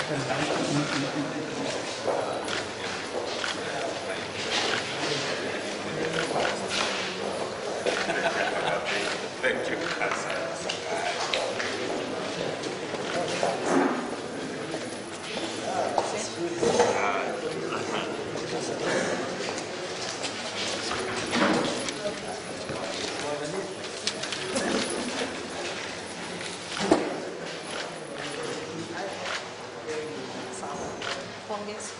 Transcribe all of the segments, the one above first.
Thank you. Asante. Pongezi.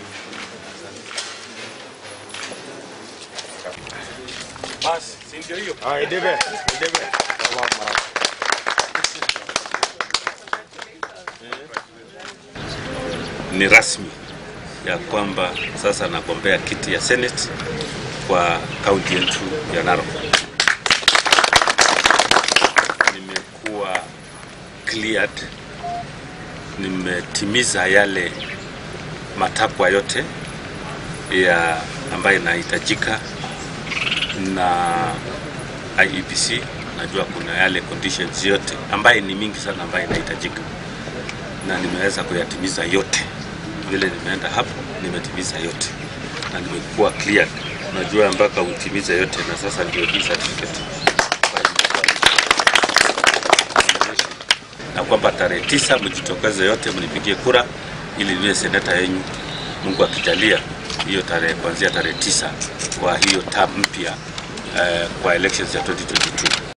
Basi, si ndio hiyo? Ah, idebe, idebe. Ni rasmi ya kwamba sasa nagombea kiti ya Senate kwa kaunti yetu ya Narok. Nimekuwa cleared, nimetimiza yale matakwa yote ya ambayo inahitajika na IEBC. Najua kuna yale conditions yote ambaye ni mingi sana ambayo inahitajika na nimeweza kuyatimiza yote. Vile nimeenda hapo nimetimiza yote na nimekuwa cleared. Unajua mpaka utimize yote, na sasa ndio hii certificate ambayo nimekuwa na kwamba tarehe tisa mjitokeze yote mnipigie kura ili niwe seneta yenyu, Mungu akijalia, hiyo tarehe kuanzia tarehe tisa kwa hiyo term mpya eh, kwa elections ya 2022.